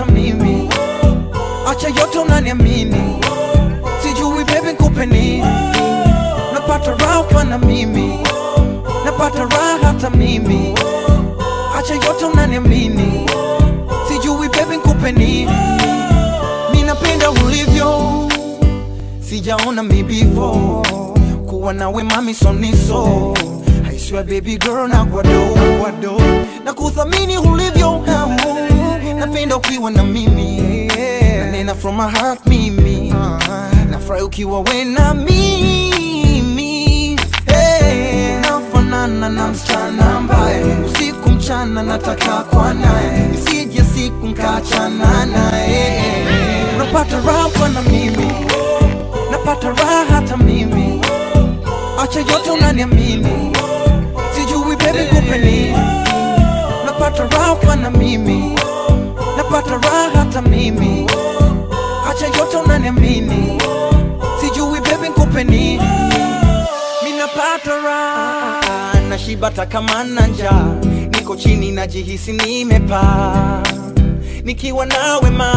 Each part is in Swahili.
mimi acha yote unaniamini sijui baby nikupe nini napata raha ukiwa na mimi napata raha hata mimi acha yote unaniamini sijui baby nikupe nini mi napenda ulivyo sijaona mi before kuwa nawe mami soniso I swear baby girl na kwado kwado na kuthamini ulivyo napenda ukiwa na mimi nanena from my heart mimi nafurahi ukiwa we na mimi hey, nafanana na msichana ambaye usiku mchana nataka kwa naye isije siku nkachana naye napata raha kwa na mimi napata raha hata mimi acha yote unaniamini sijui baby kupe nini napata raha kwa na mimi napata raha hata mimi acha yote unaniamini sijui baby kupe nini mi napata raha nashibata kama na njaa niko chini najihisi nimepaa nikiwa nawe ma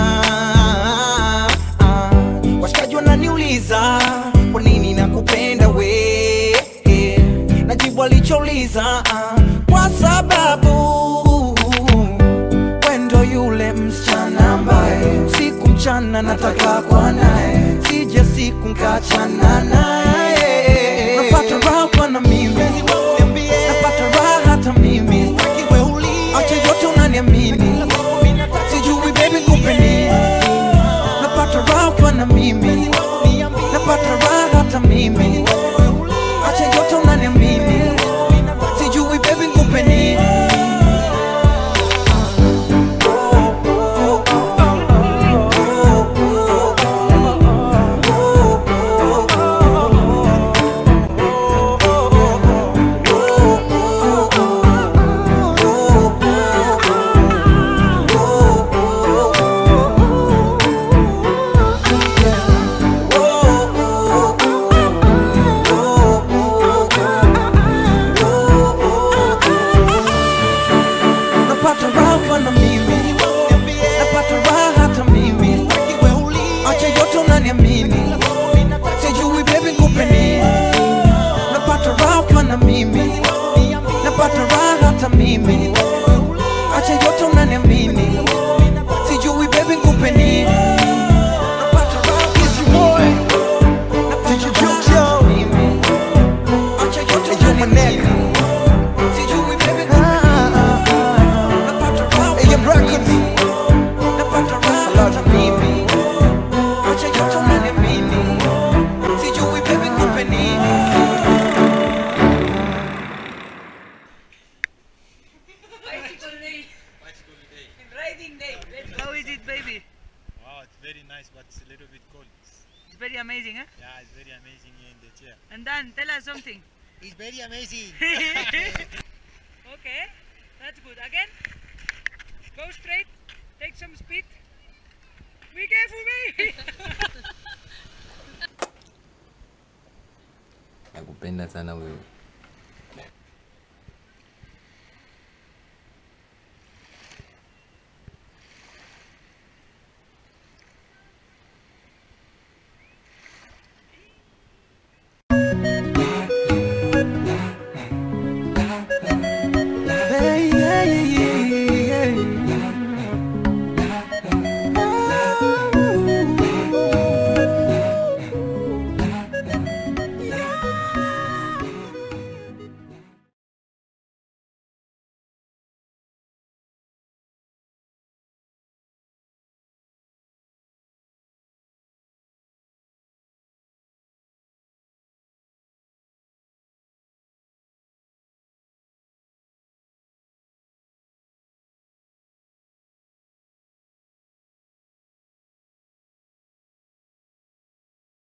washikaji wananiuliza kwa nini nakupenda we najibu alichouliza kwa sababu wendo yule msichana ambaye siku mchana nataka kwa naye sije siku nkachana naye napata raha kwa na mimi napata raha hata mimi acha yote unaniamini sijui baby kupe nini napata raha kwa na mimi napata raha hata mimi acha yote unaniamini sijui baby kupe nini napata raha kwa na mimi napata raha hata mimi acha yote unaniamini sijui baby kupe nini napata raha kwa na mimi napata raha hata mimi acha yote unaniamini sijui baby kupe nini napata raha kwa na mimi. Napata raha hata mimi. Acha yote unaniamini. Sijui baby kupe Napata raha kwa na mimi. Napata raha hata mimi. Acha yote unaniamini. Sijui baby kupe nini. Bicycle day. Riding day. How is it, baby? Wow, it's very nice, but it's a little bit cold. It's very amazing, huh? Yeah, it's very amazing here in the chair. And Dan, tell us something. It's very amazing. okay, that's good. Again, go straight, take some speed. Be careful, me. nakupenda sana wewe